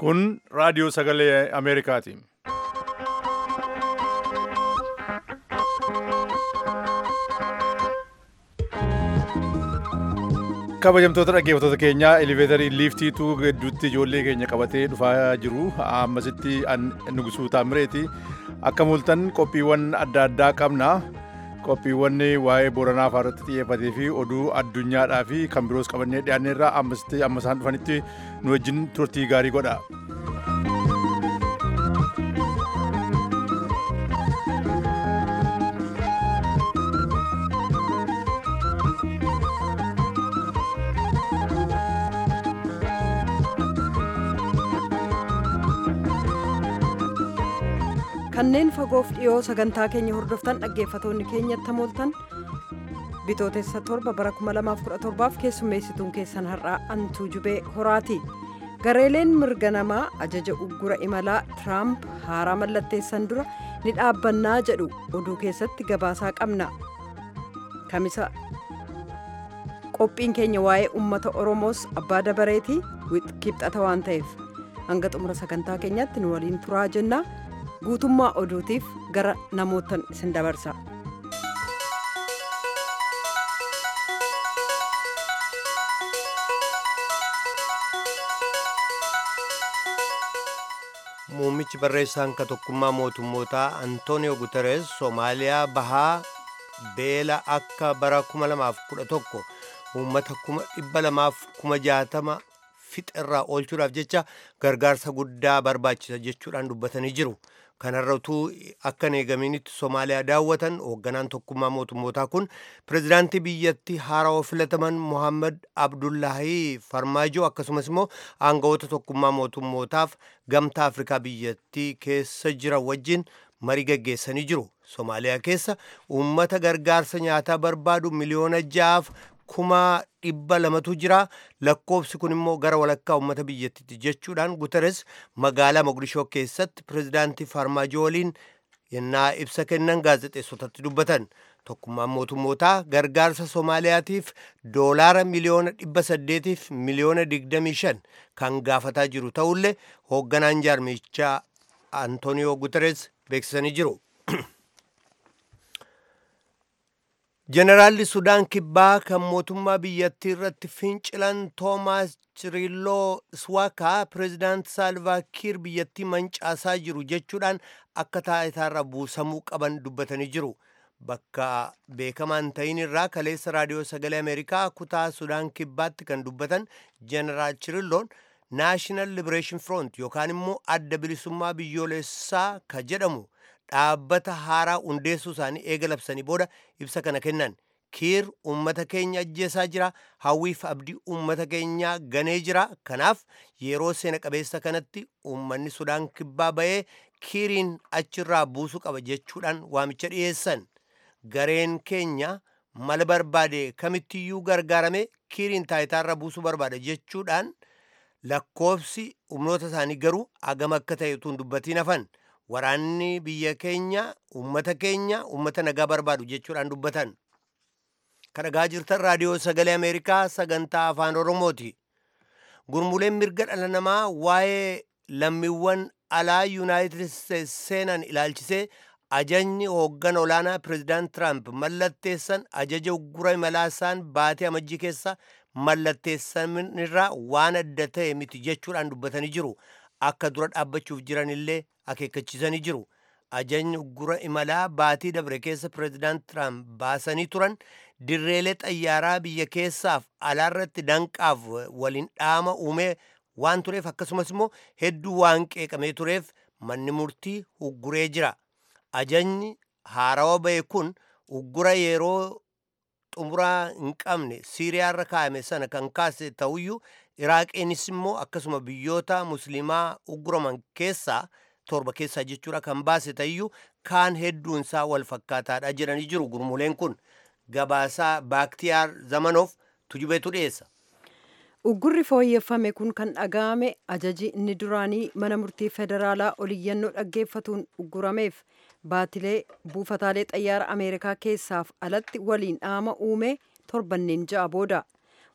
Kun raadiyoo sagalee Ameerikaati. kabajamtoota dhaggeeffattoota keenyaa eleveetarii liiftiitu gidduutti ijoollee keenya qabatee dhufaa jiru ammasitti nugusuu taamireeti akka mul'atan qophiiwwan adda addaa qabna qophiiwwan waa'ee booranaa irratti xiyyeeffatee fi oduu addunyaadhaa fi kan biroos qabannee dhiyaanneerraa ammasitti amma isaan dhufanitti nu wajjin turtii gaarii godha. kanneen fagoof dhiyoo sagantaa keenya hordoftan dhaggeeffatoonni keenyatti mooltan bitootessa torba bara 2017f keessummeessituun keessan har'aa antuu jubee horaati gareeleen mirga namaa ajaja uggura imalaa tiraamp haaraa mallatteessan dura ni dhaabbannaa jedhu oduu keessatti gabaasaa qabna kamisa qophiin keenya waa'ee ummata oromoos abbaa dabareetii kibxata waan ta'eef hanga xumura sagantaa keenyaatti nu waliin turaa jennaa guutummaa oduutiif gara namootan isin dabarsa. muummichi barreessaan ka tokkummaa mootummootaa antooniyoo guteres soomaaliyaa bahaa beela akka bara 2011 uummata 260 fixirraa oolchuudhaaf jecha gargaarsa guddaa barbaachisa jechuudhaan dubbatanii jiru. kanarra utuu akka hin eegaminitti soomaaliyaa daawwatan hoogganaan tokkummaa mootummootaa kun pirezidaantii biyyattii haarawaa filataman mohaammed abdullaahii farmaajoo akkasumas immoo aangawoota tokkummaa mootummootaaf gamtaa afrikaa biyyattii keessa jiran wajjin marii gaggeessanii jiru soomaaliyaa keessa uummata gargaarsa nyaataa barbaadu miliyoona ja'aaf kuma dhibba lamatu jira lakkoofsi kun immoo gara walakkaa uummata biyyattiiti jechuudhaan guteres magaalaa mogadishoo keessatti pirezidaantii farmaajoo waliin yennaa ibsa kennan gaazexeessotatti dubbatan tokkummaan mootummootaa gargaarsa soomaaliyaatiif doolaara miliyoona dhibba saddeetiif miliyoona digdamii shan kan gaafataa jiru ta'ullee hoogganaan jaarmichaa antooniyoo guteres beeksisanii jiru. jeneraalli sudaan kibbaa kan mootummaa biyyattii irratti fincilan toomaas chirilloo swaakaa pireezidaant saalvaakiir biyyattii mancaasaa jiru jechuudhaan akka taayitaarra buusamuu qaban dubbatanii jiru bakka beekamaan ta'in irraa kaleessa raadiyoo sagalee ameerikaa kutaa sudaan kibbaatti kan dubbatan jeneraal chirilloon naashinaal libereeshin front yookaan immoo adda bilisummaa biyyoolessaa ka jedhamu dhaabbata haaraa hundeessuu isaanii eega labsanii booda ibsa kana kennan kiir ummata keenya ajjeesaa jira hawwiif abdii ummata keenyaa ganee jira kanaaf yeroo seena qabeessa kanatti ummanni sudaan kibbaa ba'ee kiiriin achirraa buusuu qaba jechuudhaan waamicha dhiyeessan gareen keenya mala barbaade kamittiyyuu gargaarame kiiriin taayitaarra buusuu barbaada jechuudhaan lakkoofsi humnoota isaanii garuu agama akka ta'e utuu hin dubbatiin hafan. waraanni biyya keenya ummata keenya ummata nagaa barbaadu jechuudhaan dubbatan kan dhagaa jirtan raadiyoo sagalee ameerikaa sagantaa afaan oromooti gurmuleen mirga dhala namaa waa'ee lammiiwwan alaa yuunaayitid isteets seenan ilaalchisee ajajni hooggan olaanaa pireezidaant tiraamp mallatteessan ajaja uggura imalaa isaan baatee amajjii keessa mallatteessanirraa waan adda ta'e miti jechuudhaan dubbatanii jiru akka dura dhaabbachuuf jiranillee akeekkachiisanii jiru ajajni uggura imalaa baatii dabre keessa pireezidaant tiraamp baasanii turan dirreelee xayyaaraa biyya keessaaf alaarratti danqaaf waliin dhaama uumee waan tureef akkasumas immoo hedduu waan qeeqamee tureef manni murtii ugguree jira ajajni haarawa ba'e kun uggura yeroo xumuraa hin qabne siiriyaarra kaa'ame sana kan kaase ta'uyyuu iraaqiinis immoo akkasuma biyyoota musliimaa ugguraman keessaa torba keessaa jechuudha kan baase ta'uyyuu kaan hedduun isaa wal fakkaataadha jedhanii jiru gurmuleen kun gabaasaa baaktiyaar zamanoof tujubeetu dhiyeessa. uggurri fooyyeffame kun kan dhaga'ame ajaji inni duraanii mana murtii federaalaa oliyyannoo dhaggeeffatuun uggurameef baatilee buufataalee xayyaara ameerikaa keessaaf alatti waliin dhaama uume torbanneen ja'a booda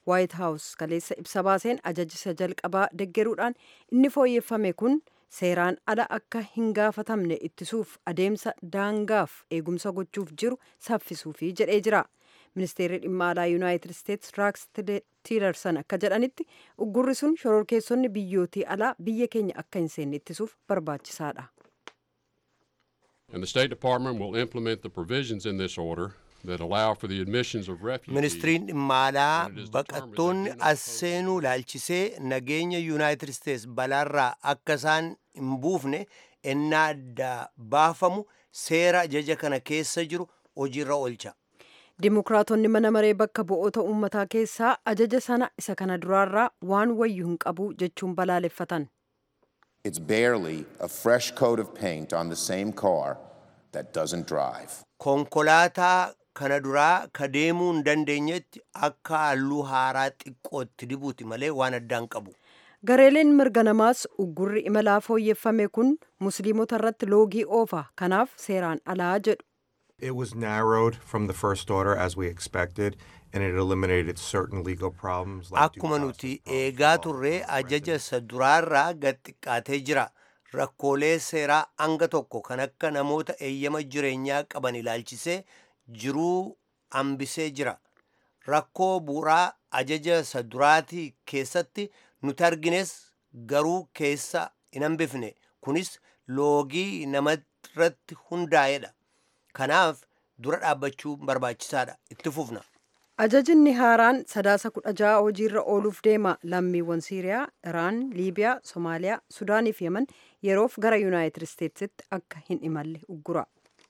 waayit haawus kaleessa ibsa baaseen ajajisa jalqabaa deggeruudhaan inni fooyyeffame kun seeraan ala akka hin gaafatamne ittisuuf adeemsa daangaaf eegumsa gochuuf jiru saffisuufi jedhee jira. ministeerri dhimma alaa yuunaayitid isteetsi raaks tiilersan akka jedhanitti uggurri sun shororkeessonni biyyootii alaa biyya keenya akka hin seenne ittisuuf barbaachisaadha. And the State Department will implement the provisions in this order that allow for the admissions of refugees. ministiriin dhimma alaa baqattoonni as seenuu laalchisee nageenya yuunaayitid isteetsi balaarraa akka isaan hin buufne ennaa adda baafamu seera ajaja kana keessa jiru hojiirra oolcha. Dimokiraatonni mana maree bakka bu'oota uummataa keessaa ajaja sana isa kana duraarraa waan wayyu hin qabu jechuun balaaleffatan. It's barely a fresh coat of paint on the same car that doesn't drive. Konkolaataa kana duraa ka deemuu hin dandeenyetti akka halluu haaraa xiqqootti dibuuti malee waan addaan qabu. Gareeleen mirga namaas uggurri imalaa fooyyeffame kun musliimota irratti loogii oofa kanaaf seeraan alaa jedhu. It was narrowed from the first order as we expected, and it eliminated certain legal problems. Like due Akkuma process nuti of eegaa law turree and ajaja isa duraarraa gad xiqqaatee jira. Rakkoolee seeraa hanga tokko kan akka namoota eeyyama jireenyaa qaban ilaalchisee jiruu hambisee jira. Rakkoo bu'uuraa ajaja isa duraatii keessatti nuti argines garuu keessa hin hambifne. Kunis loogii namarratti hundaa'edha. Kanaaf dura dhaabbachuu barbaachisaadha. Itti fufna. Ajajinni haaraan sadaasa kudha ja'a hojiirra ooluuf deema lammiiwwan Siiriyaa, Iraan, Liibiyaa, Somaaliyaa, Sudaanii fi Yemen yeroof gara Yuunaayitid Isteetsitti akka hin imalle uggura.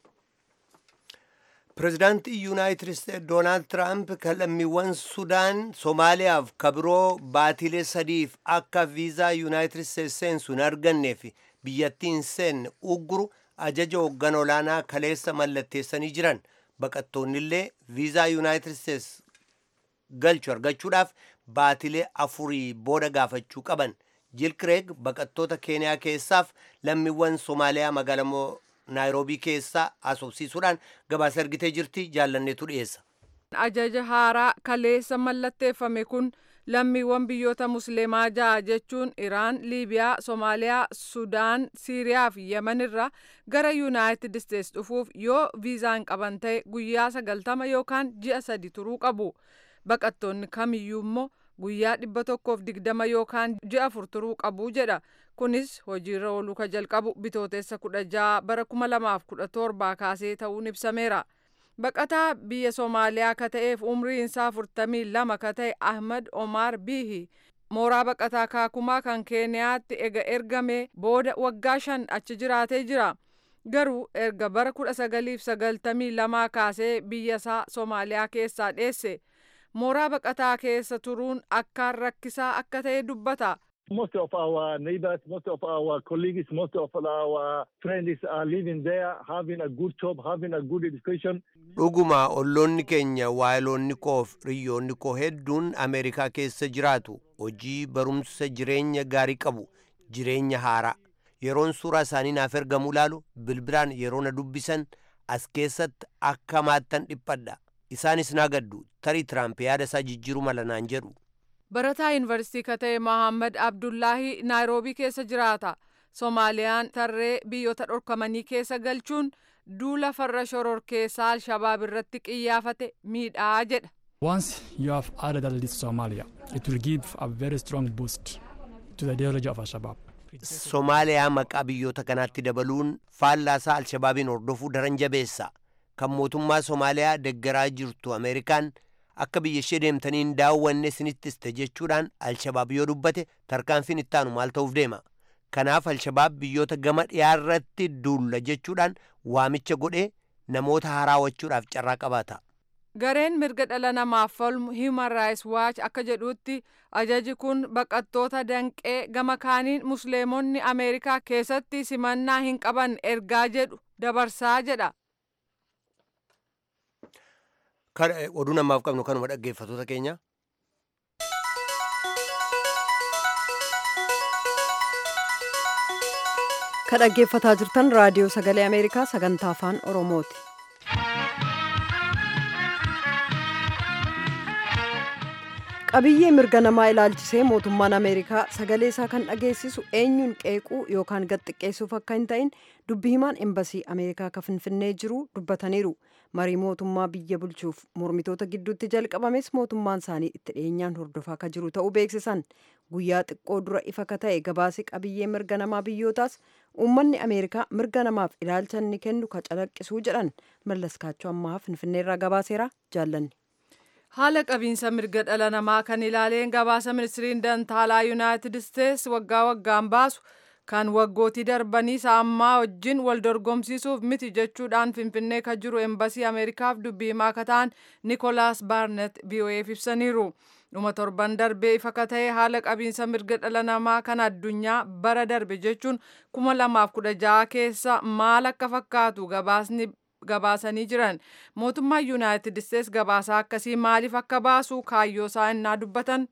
Pireezidaantii Yuunaayitid Isteetsi Doonaald Tiraamp kan lammiiwwan Sudaan, Somaaliyaaf kabiroo baatilee sadiif akka viizaa Yuunaayitid Isteetsi seensu hin argannee fi biyyattii hin seenne ugguru ajaja hooggan olaanaa kaleessa mallatteessanii jiran baqattoonni illee viizaa Yuunaayitid Isteetsi galchu argachuudhaaf baatilee afurii booda gaafachuu qaban. Jiil Kireeg baqattoota Keeniyaa keessaaf lammiiwwan Somaaliyaa magaalaa naayiroobii keessaa asoobsiisuudhaan gabaasa ergitee jirti jaallanneetu dhiyeessa. ajaja haaraa kaleessa mallatteeffame kun lammiiwwan biyyoota musliimaa ja'a jechuun iraan liibiyaa soomaaliyaa sudaan siiriyaa fi yemen irraa gara yuunaayitid isteets dhufuuf yoo viizaan qaban ta'e guyyaa sagaltama yookaan ji'a sadi turuu qabu baqattoonni kamiyyuu immoo guyyaa dhibba tokkoof digdama yookaan ji'a afur turuu qabu jedha kunis hojiirra ooluu ka jalqabu bitootessa kudha ja'a bara kuma lamaaf kudha torbaa kaasee ta'uun ibsameera. baqataa biyya soomaaliyaa ka ta'eef umriin isaa afurtamii lama ka ta'e ahmad omar bihi mooraa baqataa kaakumaa kan keeniyaatti ega ergame booda waggaa shan achi jiraatee jira garuu erga bara kudha sagaliif sagaltamii lamaa kaasee biyya isaa soomaaliyaa keessaa dheesse mooraa baqataa keessa turuun akkaan rakkisaa akka ta'e dubbata. Most of our neighbors, most of our colleagues, most of our friends are living there, having a good job, having a good education. Dhuguma olloonni keenya waayiloonni koof riyyoonni koo hedduun Ameerikaa keessa jiraatu hojii barumsa jireenya gaarii qabu jireenya haaraa yeroon suuraa isaanii naaf ergamu ilaalu bilbilaan yeroo na dubbisan as keessatti akka maattan dhiphadha isaanis naa gaddu tarii tiraamp yaada isaa jijjiiruu mala naan jedhu. barataa yuunivarsiitii ka ta'e mohaammed abdullaahi naayiroobii keessa jiraata soomaaliyaan tarree biyyoota dhorkamanii keessa galchuun duula farra shororkeessaa alshabaab irratti qiyyaafate miidhaa jedha. Once you have added that list to Somalia, it will give a very strong boost to the ideology of Al-Shabaab. Somaaliyaa maqaa biyyoota kanaatti dabaluun faallaasaa alshabaabiin hordofuu daran jabeessa. Kan mootummaa Somaaliyaa deggaraa jirtu Ameerikaan akka biyya ishee deemtaniin daawwanne isinittiste jechuudhaan alshabaab yoo dubbate tarkaanfiin ittaanu maal ta'uuf deema. Kanaaf alshabaab biyyoota gama dhiyaarratti duulla jechuudhaan waamicha godhee namoota haraawwachuudhaaf carraa qabaata. Gareen mirga dhala namaaf falmu Human Rights Watch akka jedhutti ajaji kun baqattoota danqee gama kaaniin musliimonni Ameerikaa keessatti simannaa hin qaban ergaa jedhu dabarsaa jedha. Oduu namaaf qabnu kanuma dhaggeeffatoota keenya. Ka dhaggeeffataa jirtan raadiyoo sagalee Ameerikaa sagantaa afaan Oromooti. qabiyyee mirga namaa ilaalchisee mootummaan ameerikaa sagalee isaa kan dhageessisu eenyuun qeequu yookaan gadxiqqeessuuf akka hin ta'in dubbi himaan embasii ameerikaa ka finfinnee jiru dubbataniiru marii mootummaa biyya bulchuuf mormitoota gidduutti jalqabames mootummaan isaanii itti dhiyeenyaan hordofaa ka jiru ta'uu beeksisan guyyaa xiqqoo dura ifa ka ta'e gabaasi qabiyyee mirga namaa biyyootaas uummanni ameerikaa mirga namaaf ilaalcha inni kennu ka calaqqisuu jedhan mallaskaachoo ammaa finfinneerraa gabaaseera jaallanne. haala qabiinsa mirga dhala namaa kan ilaaleen gabaasa ministiriin dantaalaa yuunaayitid isteets waggaa waggaan baasu kan waggootii darbanii ammaa wajjin wal dorgomsiisuuf miti jechuudhaan finfinnee kan jiru embasii ameerikaaf dubbii himaa ka ta'an nikolaas baarnet vo'eef ibsaniiru dhuma torban darbee ifa ka ta'e haala qabiinsa mirga dhala namaa kan addunyaa bara darbe jechuun kuma lamaaf kudha ja'a keessa maal akka fakkaatu gabaasni gabaasanii jiran mootummaan yuunaayitid isteets gabaasaa akkasii maaliif akka baasu kaayyoo isaa innaa dubbatan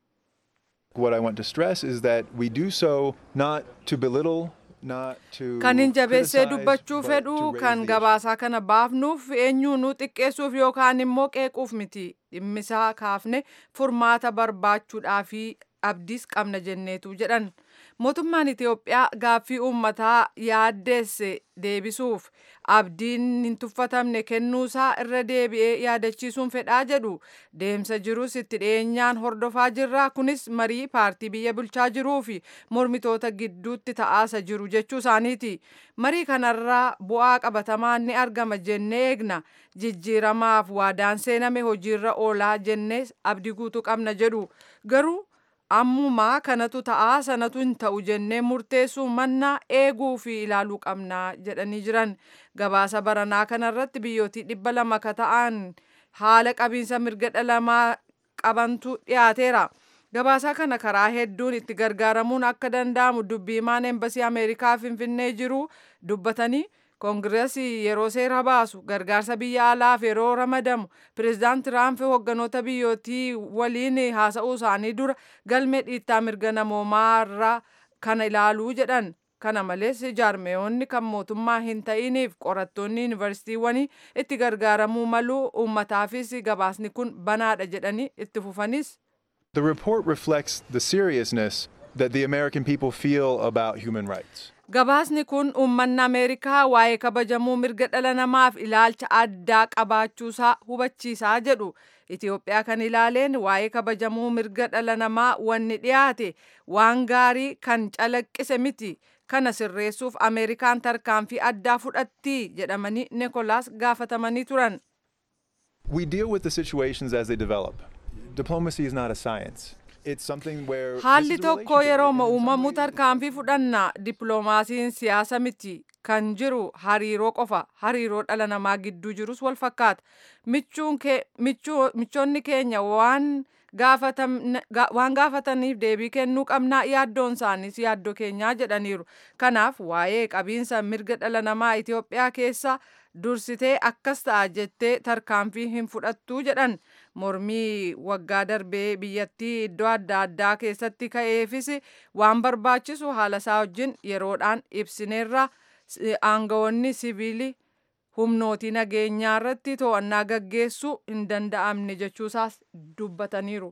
What I want to stress is that we do so not to belittle, not to kan hin jabeessee criticize, dubbachuu but fedhu to raise kan the gabaasaa kana baafnuuf eenyuunuu xiqqeessuuf yookaan immoo qeequuf miti dhimmisaa kaafne furmaata barbaachuudhaafi abdiis qabna jenneetu jedhan mootummaan Itiyoophiyaa gaaffii uummataa yaaddeesse deebisuuf abdiin hin tuffatamne kennuusaa irra deebi'ee yaadachiisuun fedhaa jedhu deemsa jirus itti dhiyeenyaan hordofaa jirra kunis marii paartii biyya bulchaa jiruu fi mormitoota gidduutti ta'aasa jiru jechuu isaaniiti marii kanarraa bu'aa qabatamaan ni argama jennee eegna jijjiiramaaf waadaan seename hojiirra oolaa jennee abdii guutuu qabna jedhu garuu ammumaa kanatu ta'aa sanatu hin ta'u jennee murteessuu mannaa eeguu fi ilaaluu qabnaa jedhanii jiran gabaasa baranaa kanarratti biyyootii dhibba lama ka ta'an haala qabiinsa mirga dhala namaa qabantu dhiyaateera. Gabaasaa kana karaa hedduun itti gargaaramuun akka danda'amu dubbii himaan embasii Ameerikaa Finfinnee jiru dubbatanii koongireesii yeroo seera baasu gargaarsa biyya alaaf yeroo ramadamu pireezidaant tiraamp hogganoota biyyootii waliin haasa'uu isaanii dura galmee dhiittaa mirga namoomaarraa kana ilaaluu jedhan kana malees jaarmeewonni kan mootummaa hin ta'iniif qorattoonni yuunivarsiitiiwwanii itti gargaaramuu maluu uummataafis gabaasni kun banaadha jedhanii itti fufanis. The report reflects the seriousness that the American people feel about human rights. Gabaasni kun uummanni Ameerikaa waa'ee kabajamuu mirga dhala namaaf ilaalcha addaa qabaachuusaa hubachiisaa jedhu. Itoophiyaa kan ilaaleen waa'ee kabajamuu mirga dhala namaa wanni dhiyaate waan gaarii kan calaqqise miti. Kana sirreessuuf Ameerikaan tarkaanfii addaa fudhatti jedhamanii Nikolaas gaafatamanii turan. We deal with the situations as they develop. Diplomacy is not a science. It's something where this Haalli is a tokko relationship, yeroo and in some uumamu ways- tarkaanfii fudhanna dippiloomaasiin siyaasa miti kan jiru hariiroo qofa hariiroo dhala namaa gidduu jirus wal fakkaata michuun kee- michuu- michoonni keenya waan gaafatam- ga- waan gaafataniif deebii kennuu qabnaa yaaddoon isaaniis yaaddoo keenyaa jedhaniiru kanaaf waa'ee qabiinsa mirga dhala namaa Itoophiyaa keessa dursitee akkas ta'a jettee tarkaanfii hin fudhattuu jedhan mormii waggaa darbee biyyattii iddoo adda addaa keessatti ka'eefis waan barbaachisu haala isaa wajjin yeroodhaan ibsineerra s- aangawoonni siviilii humnootii nageenyaa irratti to'annaa gaggeessuu hin danda'amne jechuusaas dubbataniiru.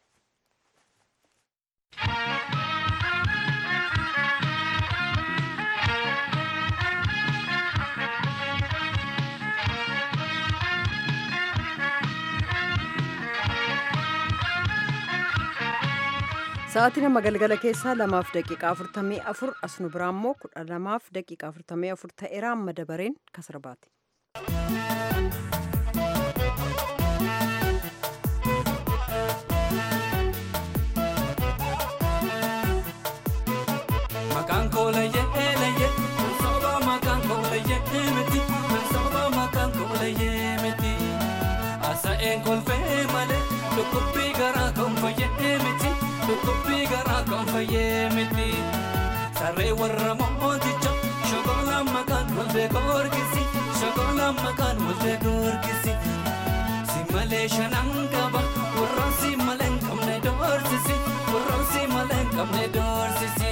Sa'aatiin amma galgala keessaa lamaaf daqiiqaa afurtamii afur as nu biraa immoo kudha lamaaf daqiiqaa afurtamii afur ta'eera amma dabareen kasarbaati. Maqaan koo layyee layyee soba maqaan koo layyee miti soba maqaan koo layyee miti asa'een kolfee malee dhukkubbii garaa kan fayyee miti dhukkubbii garaa kan fayyee miti saree warra mooticha shokolaan maqaan walbee goorgisi shokolaan maqaan walbee goorgisi si malee shanan qaba warroon si malee hin qabne doorsisi warroon si malee hin qabne doorsisi.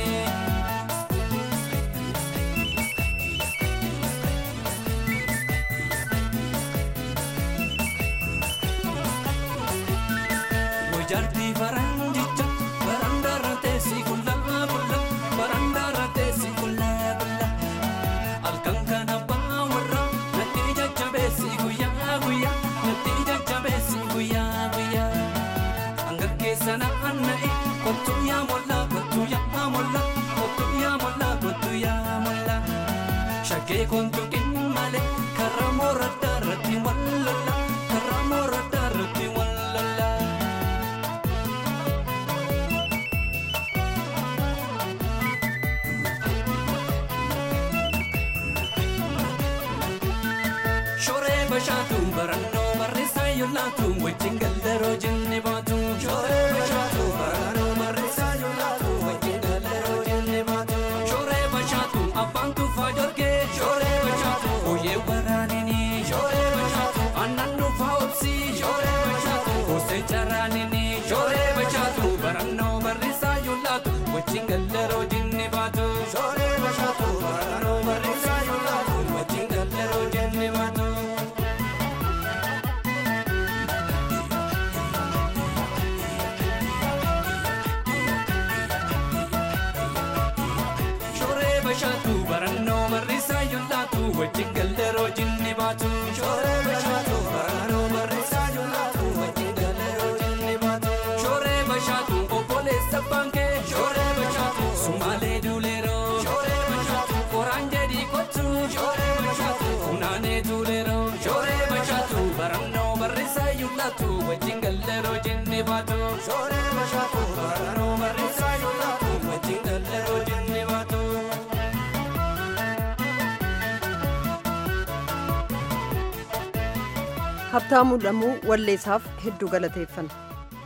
Wajarti akeekuun tuqin malee karra mooraddaa irratti wallalla karra mooraddaa irratti wallalla. Shoree bashaatu barannoo barreessaa yoolaatu wajjin galdaroo jenne baatu. Shoree bashaatu barannoo barreessaa yoolaatu wajjin galdaroo jenne baatu. Shoree bashaatu abbaan tuufaa jorgee. Shoree bashaatu ooyee waraanini. Shoree bashaatu aannan dhuunfaa obsii. Shoree bashaatu goosee jaraanini. Shoree bashaatu barannoo barreessaa yoolaatu wajjin galdaroo jenne baatu. Shoree bashaatu barannoo barreessaa yoolaatu wajjin galdaroo jenne baatu. Shoree bashaatu barannoo barreessaa yoolaatu wajjin galdaroo jenne baatu. Shoree bashaatu barannoo barreessaa yoolaatu wajjin galdaroo jenne baatu. Shoree bashaatu obboleessa baankee. Shoree bashaatu sumaalee duuleeroo. Shoree bashaatu qoraan jedhii kottu. Shoree bashaatu funaanee duuleeroo. Shoree bashaatu barannoo barreessaa yoolaatu wajjin galdaroo jenne baatu. Shoree bashaatu barannoo barreessaa yoolaatu wajjin galdaroo jenne baatu. Habtaamuu Lamuu walleessaaf hedduu galateeffanna.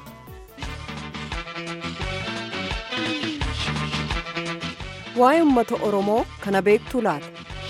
Waa'ee uummata Oromoo kana beektuu laata?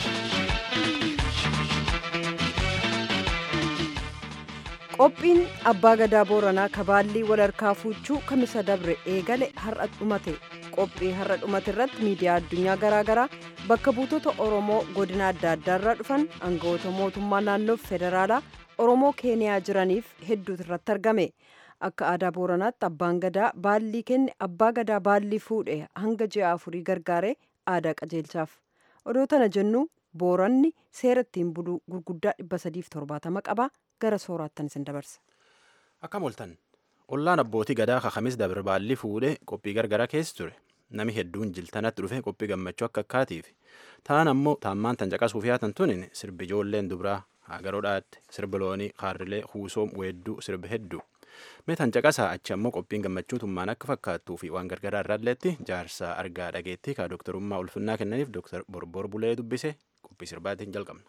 Qophiin abbaa gadaa booranaa kabaallii walharkaa fuuchuu kamisa dabre eegale har'a dhumate. Qophii har'a dhumate irratti miidiyaa addunyaa garaagaraa bakka buutota Oromoo godina adda addaarraa dhufan aangawoota mootummaa naannoo federaalaa Oromoo Keeniyaa jiraniif hedduutu irratti argame. Akka aadaa booranaatti abbaan gadaa baallii kenne abbaa gadaa baallii fuudhe hanga ji'a afurii gargaare aadaa qajeelchaaf. Odoo tana jennu booranni seera ittiin buluu gurguddaa dhibba sadiif torbaatama qaba gara sooraattan isin dabarsa. Akkam ooltan ollaan abbootii gadaa kakamis dabre baallii fuudhe qophii gargara keessa ture. Nami hedduun jiltanatti dhufe qophii gammachuu akka akkaatiif. Ta'an ammoo taammaan tan caqasuuf yaatan tunin sirbi ijoolleen dubraa hagaroodhaatti sirbi loonii kaarrilee huusoom weedduu sirbi hedduu. Mee tan caqasaa achi ammoo qophiin gammachuu tummaan akka fakkaattuu fi waan gargaraa irraalleetti jaarsaa argaa dhageettii kaa dooktarummaa ulfinnaa kennaniif dooktar Borbor Bulee dubbise qophii sirbaatiin jalqabna.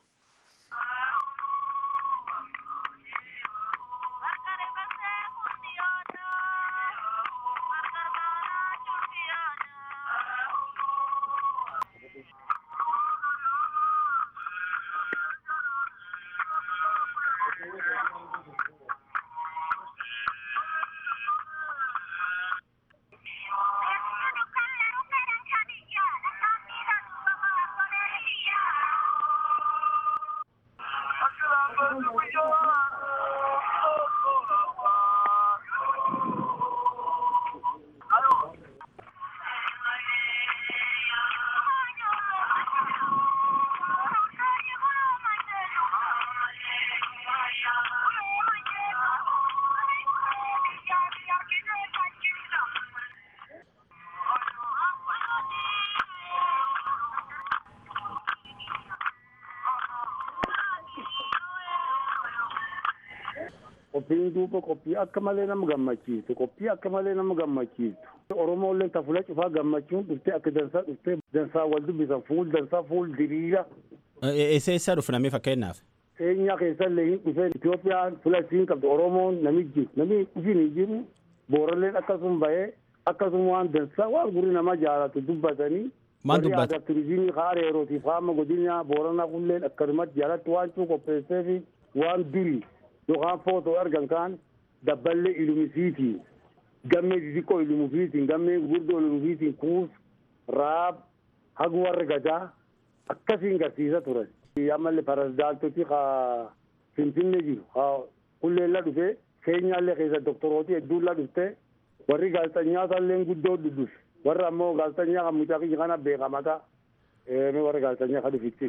qophiin duuba qophii akka malee nama gammachiisu qophii akka malee nama gammachiisu oromooleen tafula cufaa gammachuun dhuftee akka dansaa dhuftee dansaa wal dubbisan fuul dansaa fuul diriira. Eessa eessa dhufu namni fakkeenyaaf? Keenyaa keessallee hin dhufee Itoophiyaan fula isiin qabdu Oromoon namichi namni dhufin hin jiru booralleen akkasuma bahee akkasuma waan dansaa waan gurri nama jaalatu dubbatanii. Maal dubbata? Warri aadaa turizimii haara yerootiif haama godina booranaa kulleen akkasumatti jaalatti waan cuu qopheessee fi waan durii yookaan footoo argan kaan dabballee ilumisiitiin gammee xixiqqoo ilumufiitiin gammee gurguddoo ilumufiitiin kuus raab hagu warra gadaa akkasiin garsiisa turan. Ammallee parasdaaltoti ka finfinne jiru ka kulleella dhufee keenyaallee keessa doktorooti hedduulla dhufte warri gaazexanyaatallee guddoo dhufe warra ammoo gaazexanyaa kan mucaa kiyya kana beekamata warra gaazexanyaa kan dhufitti.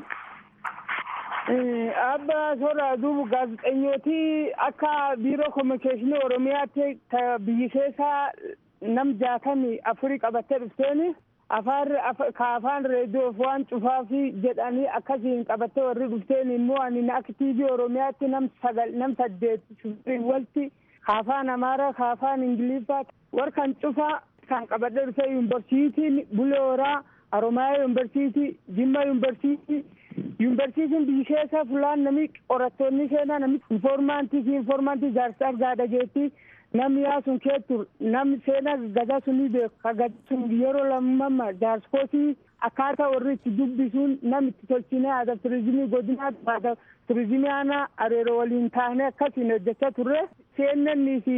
Abba soora duuba gaazexeessitooti akka biiroo kominikeeshinii Oromiyaatti biyyi keessaa nam jaatamii afurii qabattee dhufteeni afaan ka afaan reediyoof waan cufaafi jedhanii akkasiin qabattee warri dhufteen immoo ani akka tiivii oromiyaatti nam sagal nam saddeet walti ka afaan amaaraa ka afaan ingiliffaa warkan cufaa kan qabadhe dhufe yuunivarsiitiin bulee horaa Oromiyaa yuunivarsiitii Jimma yuunivarsiitii yuunivarsiitiin biyyi keessa fulaan nami qorattoonni seenaa nami infoormaantii fi infoormaantii jaarsaa gaadha jeetti namni yaa sun keettu namni seenaa gadaa sunii beeku ka gadaa sun yeroo lammamma jaarskootii akkaataa warri itti dubbisuun namni itti tolchinee aadaa turizimii godinaatti aadaa turizimii aanaa areeroo waliin taanee akkasiin hojjechaa turre seennannii fi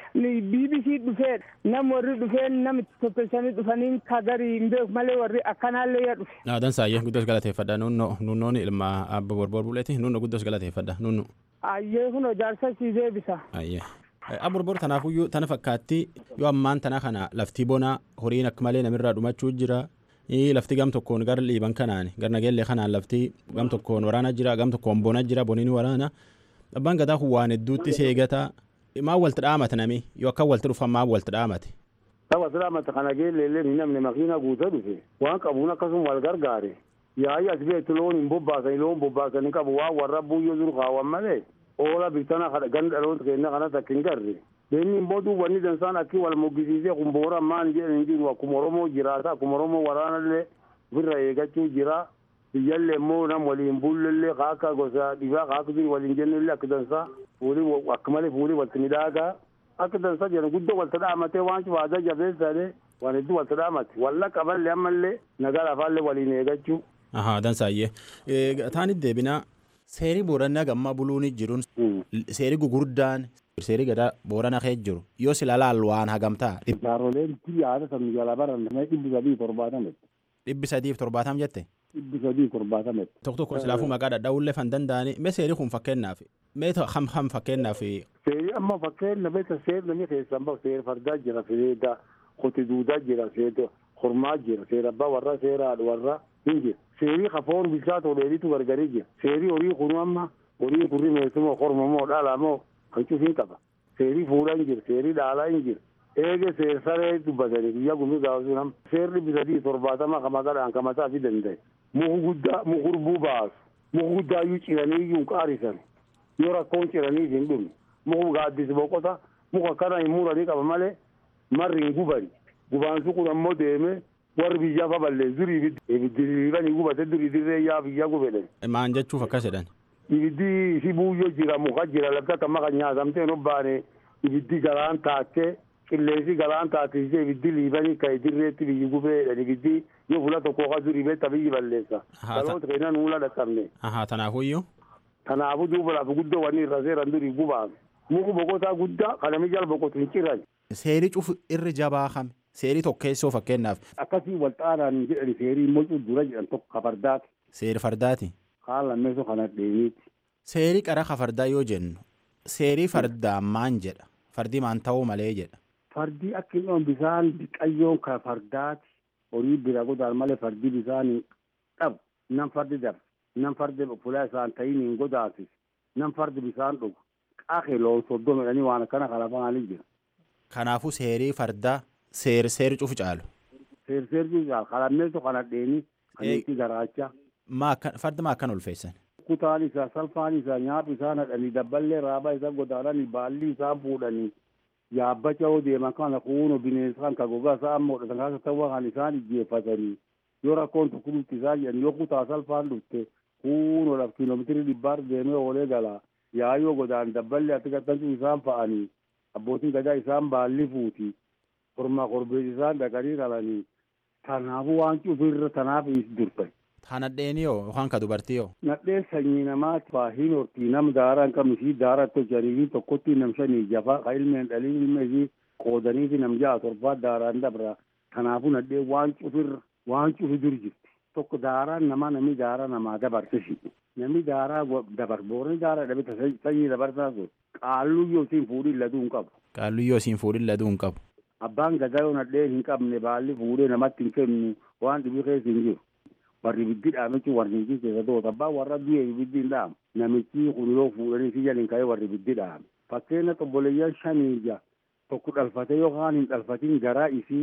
BBC dhufee nam warri dhufeen nam itti tottolchanii dhufanii ka garii hin beeku malee warri akkanaallee yaa dhufe. Aadan saayyee guddos galateeffadha nunno nunnoon ilma abba borbor buleeti nunno guddos galateeffadha nunnu. Ayyee kun jaarsa si deebisa. Ayyee. Aborbor tanaafuyyuu tana fakkaatti yoo ammaan tana kana laftii bonaa horiin akka malee namirraa dhumachuu jira. lafti gam tokkoon gara liiban kanaan gara nageellee kanaan lafti gam tokkoon waraana jira gam tokkoon bona jira boniin waraana abbaan gadaa kun waan hedduutti seegataa maa walti dhaamate nami yoo akka walti dhufan maa walti dhaamate. Tapha silaamata kana geelleellee hin namne makiina guuta dhufe waan qabuun akkasuma wal gargaare yaa'ii as beektu loon hin bobbaasani loon bobbaasani qabu waan warra buuyyoo jiru kaawwan malee oola biftana ganda dhaloota keenya kana takka hin garre. Beenni immoo duubanni dansaan akki wal moggisiisee kun boora maan jedhan hin jiru akkuma Oromoo jiraata akkuma Oromoo waraanallee ofirra eeggachuu jira. Biyyallee immoo nam waliin bullellee kaa akka gosa dhibaa kaa akka jiru waliin jennellee akka dansaa fuulii akka malee fuulii walti midhaagaa akka dansaa jedhan guddoo walta dhaamatee waan cufaataa jabeessaadhe waan hedduu walta dhaamate walla qaballee ammallee nagaa lafaallee waliin eeggachuu. Ahaa dansaayyee. Taanit deebinaa seerii boorannaa gammaa buluun jiruun seerii gugurdaan seerii gadaa boorana kee jiru yoo sila laal waan hagamtaa. Jaaroleen yaada samii jala baran dhibbi sadii torbaatame. Dhibbi sadiif torbaatam jette. Dhibbi sadii torbaatame. Tokko tokko silaafuu maqaa dhadhaa'ullee fan danda'anii mee seerii kun fakkeenyaaf mee ham ham fakkeenyaaf. Seerii amma fakkeenya beekta seerri namni keessan bahu seera fardaa jira seera kote duudaa jira seera hormaa jira seera abbaa warra seera haadha warra hin jira. Seerii kafoon bilchaa toleelitu gargarii jira. Seerii horii kunu amma horii kurri meessumoo kormamoo dhaalamoo kan cufiin qaba. Seerii fuudhaa hin jiru, seerii dhaalaa hin jiru. Eege seer saree dubbatanii guyyaa gumii gaafasuun amma seerri bisadii torbaatama kama gadhaan kamataa fi danda'e. Muku guddaa mukurbuu baasu. Muku guddaa iyyuu ciranii iyyuu qaarisan. Yoo rakkoon ciraniif hin dhumne. Muku gaaddisi boqota. Muka kana hin muranii qaba malee marri hin gubani. Gubaansu kun ammoo deemee warri biyyaa fa balleessu durii ibiddi ibiddi gubate durii dirree yaa biyyaa gubedhan. Maan jechuuf akkas jedhan. ibiddi si buuyyoo jira muka jira lafti akka maka nyaatamtee hin obbaane ibiddi galaan taattee qilleensi galaan taattise ibiddi liibanii ka'e dirreetti biyyi gubeedhan ibiddi yoo fuula tokko ka durii beetta biyyi balleessa. Dhaloota keenya nuula dhaqqabne. Ahaa tanaafuyyuu. Kanaafuu duuba lafa guddoo wanni irra seeran durii gubaame. Muku boqotaa guddaa kanami jala boqotu hin ciran. Seerii cufu irri jabaa kame. Seerii tokkeessoo fakkeenyaaf. Akkasii wal xaaraan jedhani seerii immoo dura jedhan tokko kafardaati. Seeri fardaati. Kaan lammeessoo kana dheeniiti. Seerii qara kafardaa yoo jennu seerii fardaa maan jedha fardii maan ta'uu malee jedha. Fardii akka hin dhoon bisaan biqayyoon ka fardaati horii bira godaan malee fardii bisaan dhabu nam fardi darbe nam fardi fulaa isaan ta'iin hin godaasis nam fardi bisaan dhugu qaaqee loon soddoo midhanii waan akkana kalafaanii jira. Kanaafuu seerii fardaa seer seeri cufu caalu. Seer seer cufu caalu kalammeessoo kana dheeni kan itti garaachaa. Farda maa akkan ulfeessan. kutaan isaa salphaan isaa nyaaphi isaa nadhanii dabballee raabaa isaa godaananii baalli isaa fuudhanii yaabbacha yoo deeman kana kuuno bineensa kan ka gogaa isaa amma godhatan kaasa ta'uu kan isaan ijjeeffatanii yoo rakkoon tokko dhufti isaa jedhan yoo kutaa salphaan dhufte kuuno laf kiiloomeetirii dhibbaar deemee oolee gala yaayoo godaan dabballee ati gattantu isaan fa'anii abbootiin gadaa isaan baalli fuuti kormaa korbees isaan dhaqanii qalanii kanaafuu waan cufirra tanaaf durfe. Ha nadheenii yoo yookaan ka dubartii yoo. Nadheen sanyii namaati faahiin hortii nam daaraa hin qabne fi daaraa tolchanii fi tokkotti nam shanii jafaa ka ilmeen dhalii ilmee fi qoodanii fi nam ja'a torbaa daaraan dabra. Kanaafuu nadheen waan cufirra waan cufi dur jirti. Tokko daaraan namaa namni daaraa namaa dabarse shi. Namni daaraa dabar boorni daaraa dhabeta sanyii dabarsaa sun qaalluu yoo siin fuudhin laduu hin qabu. Qaalluu yoo siin fuudhin laduu hin qabu. Abbaan gadaa yoo nadheen hin qabne baalli fuudhee namatti hin kennu waan dhibii keessa hin jiru. warri ibiddi dhaamichi warri ibiddi keessa toota abbaa warra du'e ibiddi hin dhaamu namichi kun yoo fuudhanii si jalin ka'ee warri ibiddi dhaame fakkeenya xobboleeyyan shanii ija tokko dhalfate yookaan hin dhalfatin garaa isii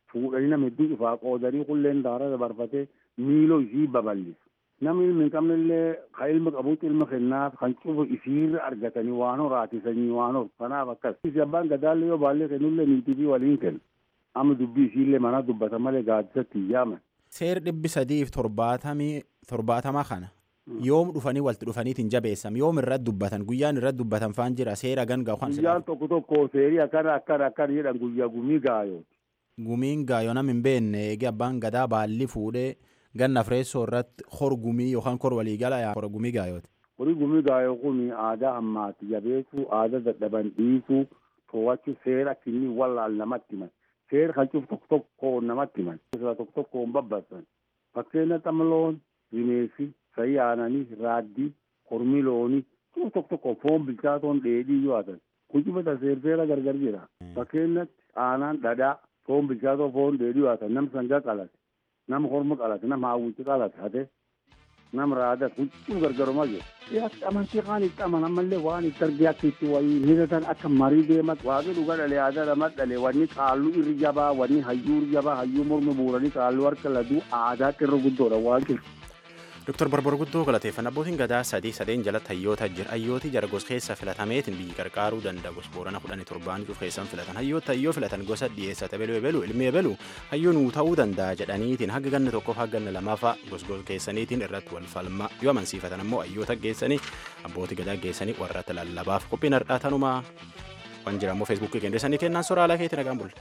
fuudhanii nama hedduu ifaa qoodanii qulleen daara dabarfatee miiloo isii babal'isu. Namni ilmi hin qabnellee kan ilma qabuutti ilma kennaaf kan cufu isiirra argatanii waan horaatisanii waan hor kanaaf akkas. Isi abbaan gadaallee yoo baallee kennullee niitii fi waliin kenna. Amma dubbii isiillee mana dubbata malee gaaddisatti hin yaaman. Seer dhibbi sadiif torbaatamii torbaatama kana yoom dhufanii walitti dhufaniitiin jabeessam yoom irratti dubbatan guyyaan irratti dubbatan faan jira seera ganga kan Guyyaan tokko tokko seerii akkana akkana akkana jedhan guyyaa gumii gaayooti. gumiin gaayoo nam hin beekne eegee abbaan gadaa baalli fuudhee ganna fireessoo irratti hor gumii yookaan kor waliigala yaa hor gumii gaayooti. Horii gumii gaayoo kun aadaa ammaati jabeessuu aadaa dadhaban dhiisuu to'achuu seera kinni wallaal namatti himan. Seera kan cufu tokko tokko namatti himan. Tokko tokko hin babbasan. Fakkeenya xamloon, rimeessi, sa'i aananii, raaddii, kormii loonii cufu tokko tokko foon bilchaatoon dheedhii yoo haatan. Kun cufata seera gargar jira. Fakkeenyatti aanaan dhadhaa foon bilchaatoo foon dheedhii yoo haatan nam sangaa qalate. Nama korma qalate, nama hawwichi qalate hate. Nama raada kun cufu gargarumaa jiru. Siyaasni amantii kaan itti amanamallee waan itti argee akka itti waliin hiratan akka marii deemat waaqni dhuga dhalee aadaa lama dhalee wanni qaalluu irri jabaa wanni hayyuu irri jabaa hayyuu morma buuranii qaalluu harka laduu aadaa irra guddoodha waan jiru. Dr. Barbar Guddoo galateeffannaa abbootiin gadaa sadii sadeen jalatti hayyoota jira. Hayyooti jara gos keessa filatameetiin biyyi qarqaaruu danda'a. Gos boorana kudhanii torbaan cuuf keessan filatan. Hayyoota hayyoo filatan gosa dhiyeessate beluu ebelu ilmi ebelu hayyoo nuu ta'uu danda'a jedhaniitiin haga ganna tokkoof haga ganna lamaafaa gos gos keessaniitiin irratti wal falmaa yoo amansiifatan ammoo hayyoota geessanii abbootii gadaa geessanii warratti lallabaaf qophiin har'aa tanumaa waan jira ammoo feesbuukii kenneessanii kennaan soraalaa keetti nagaan bulle.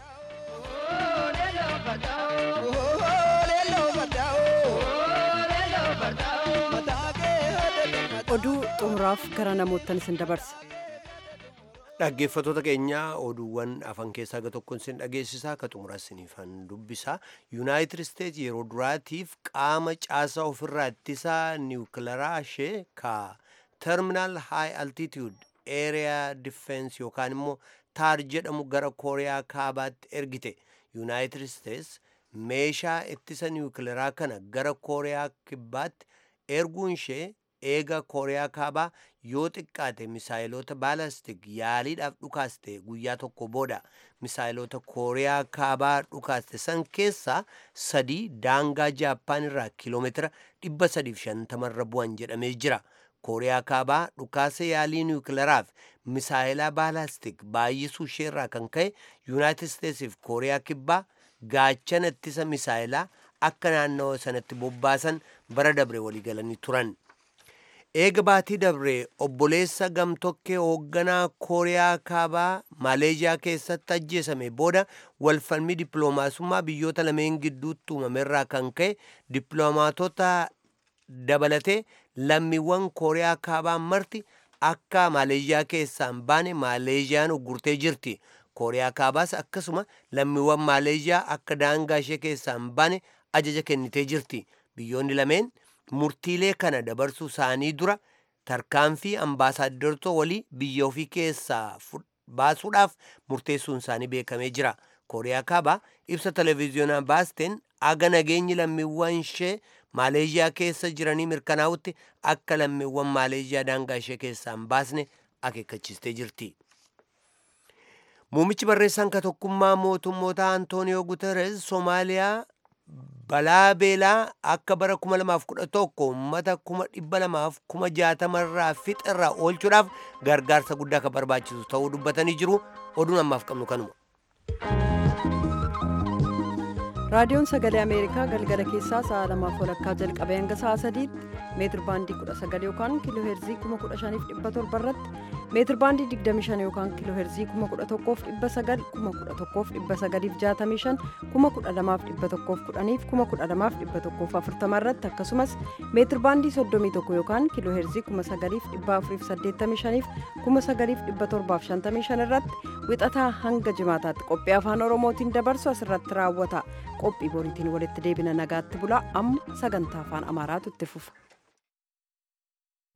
oduu xumuraaf gara namoottan isin dabarsa. Dhaggeeffattoota keenya oduuwwan afan keessaa ga tokkoon isin dhageessisaa akka xumuraa isiniifan dubbisa. Yuunaayitid Isteetsi yeroo duraatiif qaama caasaa ofirraa ittisaa niwukilaraa ishee ka terminaal haay altitude area defense yookaan immoo taar jedhamu gara kooriyaa kaabaatti ergite. Yuunaayitid Isteetsi meeshaa ittisa niwukilaraa kana gara kooriyaa kibbaatti erguun ishee eega kooriyaa kaabaa yoo xiqqaate misaayilota baalastik yaaliidhaaf dhukaaste guyyaa tokko booda misaayilota kooriyaa kaabaa dhukaaste san keessaa sadii daangaa jaappaan irraa kiiloomeetira 350 irra bu'an jedhamee jira. kooriyaa kaabaa dhukaasa yaalii niwukilaraaf misaayilaa baalastik baay'isuu isheerraa kan ka'e yuunaayitid isteetsiif kooriyaa kibbaa gaachana ittisa misaayilaa akka naannawa sanatti bobbaasan bara dabre waliigalanii turan. eega baatii dabre obboleessa gamtokkee hoogganaa kooriyaa kaabaa maaleeziyaa keessatti ajjeesame booda walfalmii dippiloomaasummaa biyyoota lameen gidduutti uumamerraa kan ka'e dippiloomaatota dabalatee lammiiwwan kooriyaa kaabaa marti akka maaleeziyaa keessaan baane maaleeziyaan uggurtee jirti kooriyaa kaabaas akkasuma lammiiwwan maaleeziyaa akka daangaa ishee keessaan baane ajaja kennitee jirti biyyoonni lameen murtiilee kana dabarsuu isaanii dura tarkaanfii ambaasaadartoo walii biyya ofii keessaa baasuudhaaf murteessuun isaanii beekamee jira kooriyaa kaabaa ibsa televiziyoonaa baasteen aga nageenyi lammiiwwan ishee maaleeziyaa keessa jiranii mirkanaa'utti akka lammiiwwan maaleeziyaa daangaa ishee keessaan baasne akeekkachiistee jirti. Muummichi barreessaan ka tokkummaa mootummoota Antooniyoo Guterres Soomaaliyaa balaa beelaa akka bara 2011 uummata 260,000 irraa fixa irraa oolchuudhaaf gargaarsa guddaa kan barbaachisu ta'uu dubbatanii jiru oduun ammaaf qabnu kanuma. raadiyoon sagalee ameerikaa galgala keessaa sa'a lamaaf walakkaa jalqabee hanga sa'a sadiitti meetir baandii 19 yookaan kiiloo heerzii 15,700 irratti meetir baandii 25 yookaan kiiloo heerzii 11,900 11,965 12,110 12,140 irratti akkasumas meetir baandii 31 yookaan kiiloo heerzii 9,485 9,755 irratti wixataa hanga jimaataatti qophii afaan oromootiin dabarsu asirratti raawwata qophii boriitiin walitti deebina nagaatti bulaa amma sagantaa afaan amaaraatu itti fufa.